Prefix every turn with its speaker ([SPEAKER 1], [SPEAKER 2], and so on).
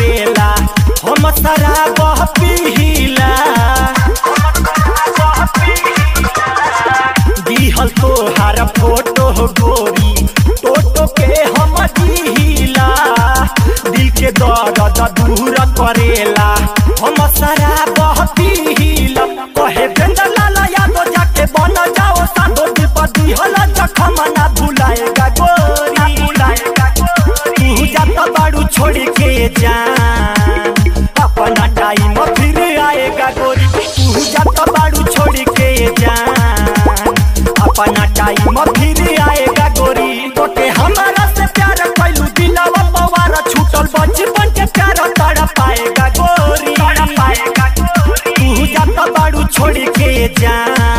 [SPEAKER 1] करेला हम शराब पीला दिहल तोहार फोटो गोरी टोटो के हम दिहिला दिल के दर्द दूर करेला हम शराब पीला कहे बेंदर लाला यादव जाके बन जाओ साधो दिल पर दिहल जखम ना भुलाएगा गोरी तू जाता बाड़ू छोड़ के जा अपना टाइम फिर आएगा गोरी तू जाता बाड़ू छोड़ के जा अपना टाइम फिर आएगा गोरी तो के हमारा से प्यार कैलू दिलावा पवार छूटल बचपन के प्यार तड़ पाएगा गोरी तू जाता बाड़ू छोड़ के जा